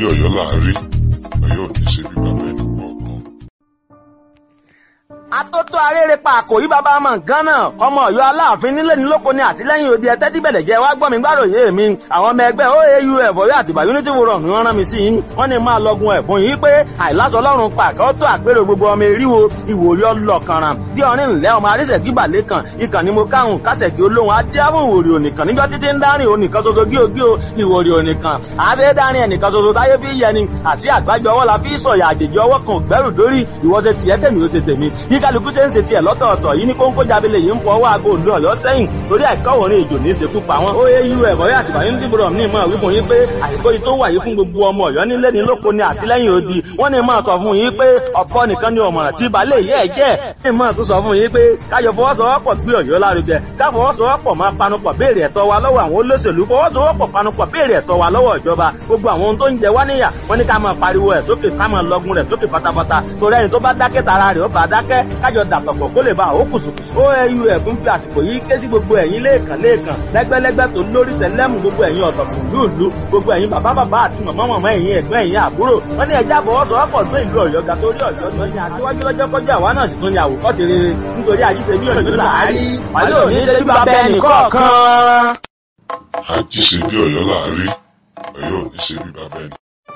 bí ọ̀yọ́ láàárí ọ̀yọ́ ò ní ṣe bí bàbá ẹnì kọ̀ọ̀kan. atótó arére pa àkòrí bàbá ọmọ nǹkan náà ọmọ Ọ̀yọ́ aláàfin nílé ní lóko ní àtìlẹ́yìn òde ẹtẹ tí bẹlẹ jẹ wá gbọ́ mi gbàròyé mi àwọn ọmọ ẹgbẹ́ oau ẹbọyọ àtìgbà unity forum ni wọ́n rán mi sí yín wọ́n ní máa lọgun ẹ̀bùn yìí pé àìláṣọ Ọlọ́run pàkẹ tó àpérò gbogbo ọmọ eríwo ìwòrí ọlọkànràn tí ọrin ńlẹ ọmọ arísẹkí balẹkàn ìkànnì mo káhùn kásẹkí olóhùn adéhùn ìwòrí ònìkan níjọ títí ń dárin ònìkan ṣoṣo gíogío ìwòrí ònìkan àṣẹ dárin ẹnìkan ṣoṣo táyé fi yẹni àti àgbájọ ọwọ́ la fi sọ̀yà àjèjì ọwọ́ kan gbẹ́rù dórí ìwọ́sẹ̀ tiẹ̀ tèmi ó ṣe tèmi bí kálukú ṣe ń ṣe tiẹ̀ lọ́tọ̀ọ̀tọ̀ yìí ní kóńkó jábílẹ̀ yìí ń fọ ọwọ́ aago òǹdó ọ̀yọ́ sẹ́yìn torí àìkọ́wọ̀ ní ìjò ní ìṣekú pa wọn. ó yé irú ẹ̀bọ̀ yá àtìgbà yín dìbò ní ìmọ̀ wípé yín pé àìkó yìí tó wà yìí fún gbogbo ọmọ ọ̀yọ́ nílé ní lóko ní àtìlẹ́yìn odi wọ́n ní máa sọ fún yín pé ọ̀pọ̀ nìkan ni ọ̀mọ̀ràn tí balẹ̀ yẹ́ ẹ̀ jẹ́ ní máa tún sọ fún yín pé káyọ̀ fọwọ́sowọ́pọ̀ gbé ọ̀yọ́ lárugẹ ká fọwọ́sowọ́pọ̀ máa panupọ̀ béèrè ẹ̀tọ́ wa lọ́wọ́ àwọn olóṣèlú fọwọ́sowọ́pọ̀ panupọ̀ béèrè ẹ̀tọ́ wa lọ́wọ́ ìjọba gbogbo àwọn ohun tó ń jẹ wá níyà wọ́n ní ká máa pariwo ẹ̀ sókè ká máa lọgun rẹ̀ sókè pátápátá torí ẹni tó bá dákẹ́ tara rẹ̀ ó bá dákẹ́ kájọ dàpọ̀pọ̀ kó lè bá àwọn kùsùkùsù. oau ẹ̀fún fi àsìkò yìí ké sí gbogbo ẹ̀yin lẹ́ẹ̀kan lẹ́ẹ̀kan lẹ́gbẹ́lẹ́gbẹ́ tó lórí tẹ̀lẹ́mù gbogbo ẹ̀yin ọ̀tọ̀kùn lúùlú gbogbo ẹ̀yin bàbá bàbá àti màmá màmá ẹ̀yin ẹ̀gbọ́n ẹ̀yin àbúrò wọ́n ní ẹja àfọwọ́sowọ́pọ̀ tó ìlú ọ̀yọ́ ga torí ọ̀yọ́ tó ní aṣíwájú lọ́jọ́ kọjá àwa náà sì tún ní àwòkọ́ṣe rere nítorí àjíṣe bí ọ̀yọ́ láàárí wàlẹ́ òní ṣe bí bàbá ẹnì kọ̀ọ̀kan. àjíṣe bí ọ̀yọ́ láàárí ọ̀yọ́ ò ní ṣe bí bàbá ẹnì